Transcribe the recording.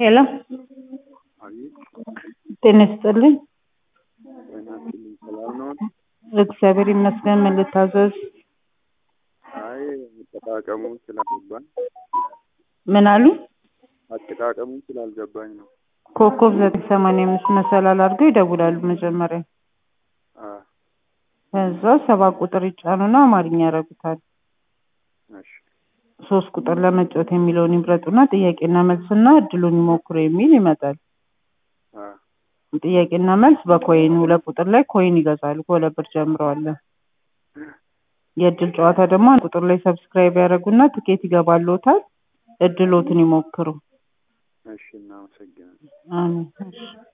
ሄሎ አቤት ጤና ይስጥልኝ። ጤና ይስጥልኝ። ሰላም ነው? እግዚአብሔር ይመስገን። ምን ልታዘዝ? አይ አጠቃቀሙ ስላልገባኝ ምን አሉ? አጠቃቀሙ ስላልገባኝ ነው። ኮከብ ዘጠኝ ሰማንያ አምስት መሰላል አድርገው ይደውላሉ መጀመሪያ። አ ከዛ ሰባት ቁጥር ይጫኑና አማርኛ ያደርጉታል። እሺ ሶስት ቁጥር ለመጫወት የሚለውን ይምረጡና ጥያቄና መልስና እድሉን ይሞክሩ የሚል ይመጣል። አ ጥያቄና መልስ በኮይን ሁለት ቁጥር ላይ ኮይን ይገዛሉ። ከሁለት ብር ጀምረዋል። የእድል ጨዋታ ደግሞ አንድ ቁጥር ላይ ሰብስክራይብ ያደርጉና ትኬት ይገባልዎታል። እድሎትን ይሞክሩ። እሺ እናመሰግናለን። አሜን። እሺ